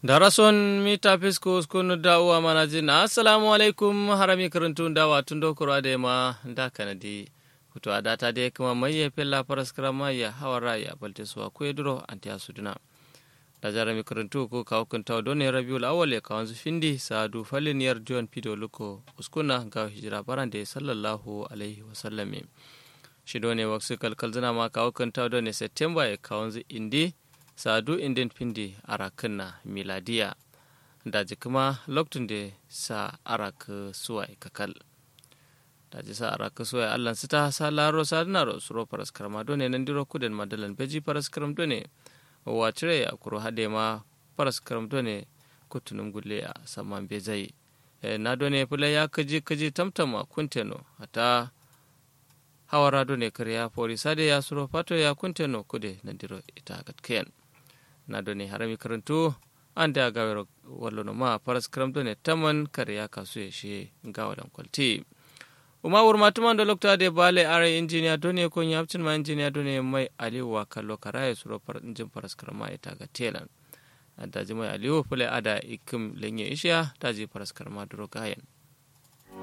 darason mita fisko skunu da uwa mana jina assalamu alaikum harami karantun da watun dokoro da ma da kanadi hutu a data da kuma mai ya fella faras karama ya hawara ya balte suwa ko duro anti asuduna da jarami karantu ko kawo kun tawo don rabiul awwal ya kawo su findi sadu falin yar john pido luko uskuna ga hijira baran da sallallahu alaihi wasallam shi ne waksu kalkal zina ma kawo kun tawo don september ya kawo indi sadu indin pindi arakinna miladiya daji kuma lokacin da sa arak suwai kakal daji sa arak suwai allan sita sa laro sa dina ro suro paras karma done nan diro kuden madalan beji paras karam done wa cire ya kuro hade ma paras karam done kutunum gulle a saman bezai na done fula ya kaji kaji tamtama kunteno hata hawara done kariya pori sade ya suro fato ya kunteno kude nan diro ita gatkayan na doni harami karantu an da gawar wallo ma faras karam doni taman kare ya kasu ya shi gawadan kwalti uma wurma tuman da lokta da bale are injiniya doni ko yapcin ma injiniya doni mai aliwa kallo karaye suro far injin faras karama ita ga telan da ji mai aliwa fule ada ikim lenye ishiya ta ji faras karama duro gayan